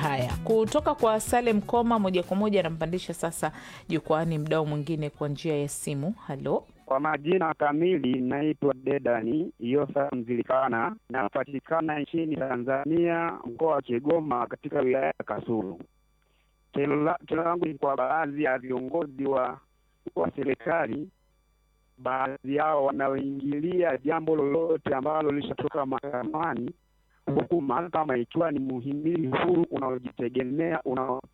Haya, kutoka kwa Salem Koma moja kwa moja anampandisha sasa jukwani mdao mwingine kwa njia ya simu. Halo, Kwa majina kamili naitwa Dedani Yosa Mzilikana, napatikana nchini Tanzania, mkoa wa Kigoma, katika wilaya ya Kasulu. Kero la- kero langu ni kwa baadhi ya viongozi wa wa serikali, baadhi yao wanaoingilia jambo lolote ambalo lishatoka mahakamani, huku mahakama ikiwa ni muhimili huru unaojitegemea unao